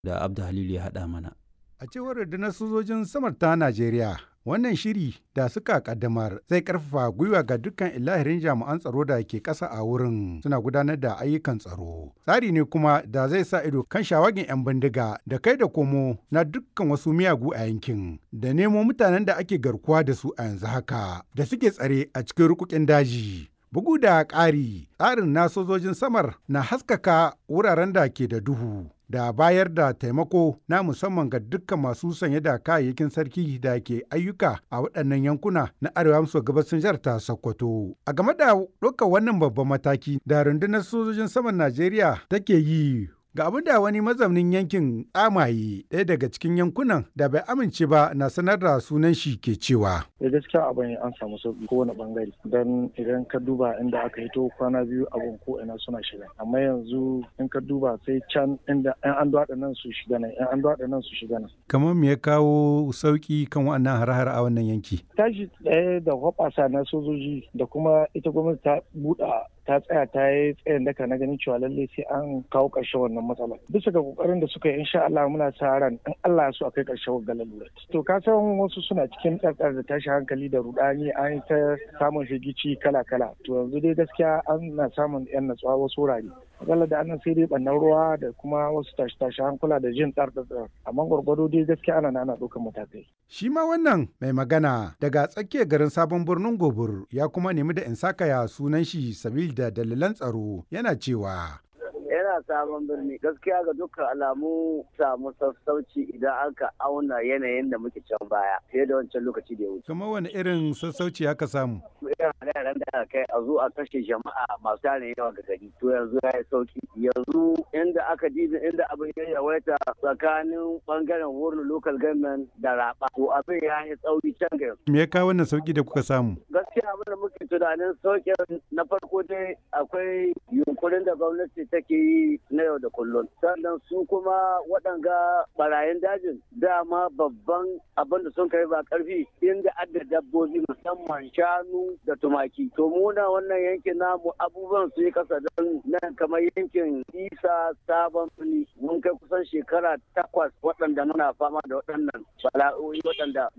da Abda Halilu ya haɗa mana. A cewar rundunar sojojin samar ta Najeriya, wannan shiri da suka kaddamar zai karfafa gwiwa ga dukkan ilahirin jami'an tsaro da ke ƙasa a wurin suna gudanar da ayyukan tsaro. Tsari ne kuma da zai sa ido kan shawagin 'yan bindiga da kai da komo na dukkan wasu miyagu a yankin da nemo mutanen da ake garkuwa da su a yanzu haka da suke tsare a cikin rukukin daji. Bugu da ƙari, tsarin na sojojin samar na haskaka wuraren da ke da duhu. da bayar da taimako na musamman ga dukkan masu sanye da kayayyakin sarki da ke ayyuka a waɗannan yankuna na arewa maso gabasin jihar ta Sokoto. A game da ɗaukar wannan babban mataki da rundunar sojojin saman Najeriya take yi Ga abin da wani mazaunin yankin tsamaye ɗaya daga cikin yankunan da bai amince ba na sanar da sunan shi ke cewa. Da gaskiya abin an samu sauki kowane bangare don idan ka duba inda aka hito kwana biyu abin ko ina suna shiga amma yanzu in ka duba sai can inda yan an duwaɗa nan su shiga nan yan an duwaɗa nan su shiga nan. Kamar me ya kawo sauki kan wannan har-har a wannan yanki? Tashi ɗaya da hoɓasa na sojoji da kuma ita gwamnati ta buɗa ta tsaya ta yi tsayin daka na ganin cewa lallai sai an kawo ƙarshen wannan matsala bisa ga kokarin da suka yi insha Allah muna sa ran in Allah ya so akai ƙarshen wannan lalura to ka san wasu suna cikin tsartsar da tashi hankali da rudani an yi ta samun shigici kala kala to yanzu dai gaskiya an na samun yan natsuwa wasu wurare matsalar da annan sai dai bannan ruwa da kuma wasu tashi tashi hankula da jin tsartsar amma gwargwado dai gaskiya ana ana ɗaukar matakai shi ma wannan mai magana daga tsakiyar garin sabon birnin gobir ya kuma nemi da in sakaya sunan shi sabil da dalilan tsaro yana cewa yana sabon birni gaskiya ga dukkan alamu samu sassauci idan aka auna yanayin da muke can baya fiye da wancan lokaci da ya wuce. kamar wani irin sassauci aka samu irin yaran da aka kai a zo a kashe jama'a masu tarin yawa ga gari to yanzu ya yi sauki yanzu inda aka dibi inda abin ya yawaita tsakanin bangaren wurin local government da raba to abin ya yi tsauri can ga me ya kawo wannan sauki da kuka samu gaskiya abin da muke tunanin sauƙin na farko dai akwai yunkurin da gwamnati take yi na yau da kullum sannan su kuma waɗanga barayin dajin dama babban abin da sun kai ba ƙarfi inda adda dabbobi musamman shanu da tumaki to muna wannan yankin namu abubuwan su yi kasa don nan kamar yankin isa sabon fili mun kai kusan shekara takwas waɗanda muna fama da waɗannan bala'o'i waɗanda